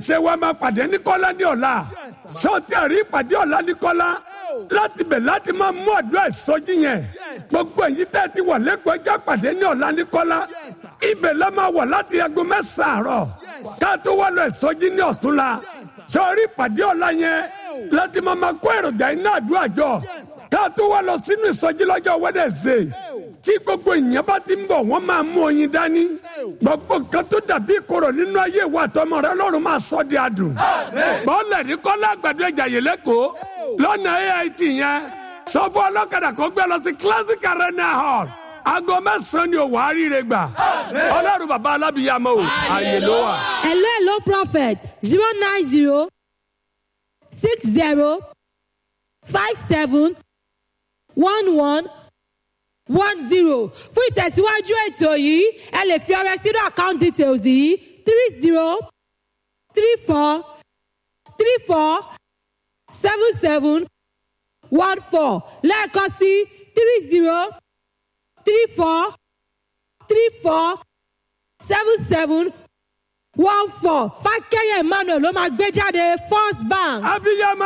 ṣe wa máa pàdé ní kọ́lá ní ọ̀la sọ́ọ́tì àrí ìpàdé ọ̀la ní kọ́lá láti bẹ̀ láti máa mú àdúrà ìsọjí yẹn gbogbo èyí tẹ́ ti wà lẹ́kọ̀ọ́ ẹjọ́ pàdé ní ọ̀la ní kọ́lá ibẹ̀ la máa wà láti aago mẹ́sàn-án àárọ̀ ká tó wá lọ ìsọjí ní ọ̀túnla sọ́ọ́rí ìpàdé ọ̀la yẹn láti máa máa kó èròjà iná àdúrà jọ ká tó wá lọ sínú ìsọjí lọ́jọ́ wẹ́dẹ̀sẹ̀ tí gbogbo ìyẹn bá ti ń bọ̀ wọ́n máa mú oyin dání gbogbo nǹkan tó dàbí ìkorò nínú ayé ìwà àtọmọ rẹ lọ́run máa sọ di adùn bọ́ọ̀lù ní kọ́lá àgbàdo ìjàyè lẹ́kọ̀ọ́ lọ́nà AIT yẹn sọ fún ọlọ́kadà kó gbé lọ sí classic arena hall aago mẹ́sàn-án ni òwò àríire gbà ọlọ́run bàbá alábìyàmọ́ o àyè ló wà. hello hello prophet zero nine zero six zero five seven one one one zero fún ìtẹ̀síwájú ètò yìí ẹ lè fi ọrẹ sínú account details yìí three zero three four three four seven seven one four lẹ́ẹ̀kan sí three zero three four three four seven seven one four fákẹ́yẹ̀ emmanuel ló máa gbé jáde first bank. abiyamọ.